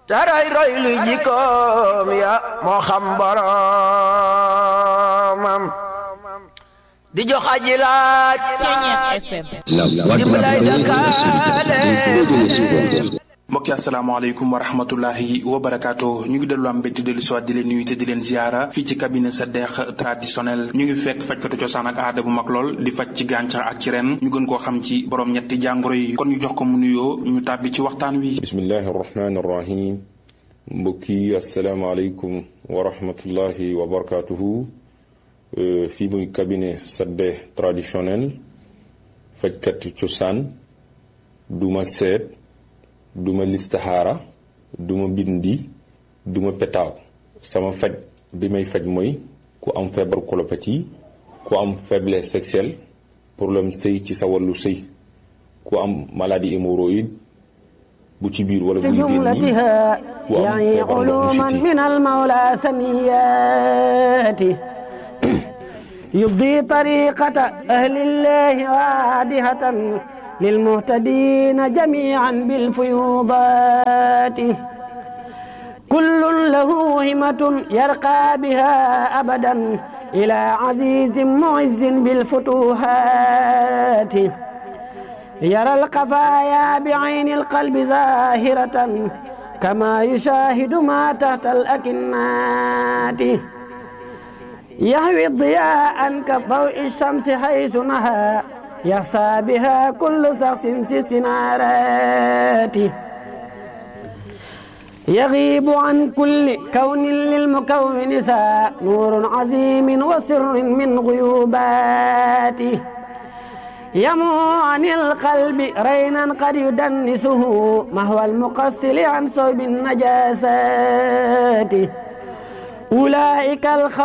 taray roy lu jikkoom ya moo xam boromam di jox aji laaj dimbalay dakaale mbokki asalaamaaleykum wa rahmatullahi wa barakaatu ñu ngi dellu am mbégte dellu siwaat di leen nuyu te di leen ziara fii ci cabinet sa deex traditionnel ñu ngi fekk fajkatu cosaan ak aada bu mag lool di faj ci gàncax ak ci ren ñu gën koo xam ci borom ñetti jàngoro yi kon ñu jox ko mu nuyoo ñu tàbbi ci waxtaan wi bismillahi arrahmani arrahim mbokki asalaamaaleykum wa rahmatullahi wa barakaatuhu fii muy cabinet sa deex traditionnel fajkatu cosaan duma seet duma listaxaara duma bindi duma petaaw sama faj bi may faj mooy ku am feebar colopathie ku am faiblesse sexuelle problème sëy ci sa wàllu sëy ku am maladie hémorroïde bu ci biir wala bu jumlatiha yani uluman min almawla saniyati yubdi tariqata ahlillahi waadihatan للمهتدين جميعا بالفيوضات كل له همة يرقى بها أبدا إلى عزيز معز بالفتوحات يرى القفايا بعين القلب ظاهرة كما يشاهد ما تحت الأكنات يهوي الضياء كضوء الشمس حيث نهى يخشى بها كل شخص في استنارات يغيب عن كل كون للمكون سا نور عظيم وسر من غيوباته يمو عن القلب رينا قد يدنسه مهوى المقصل عن صوب النجاسات أولئك الخوف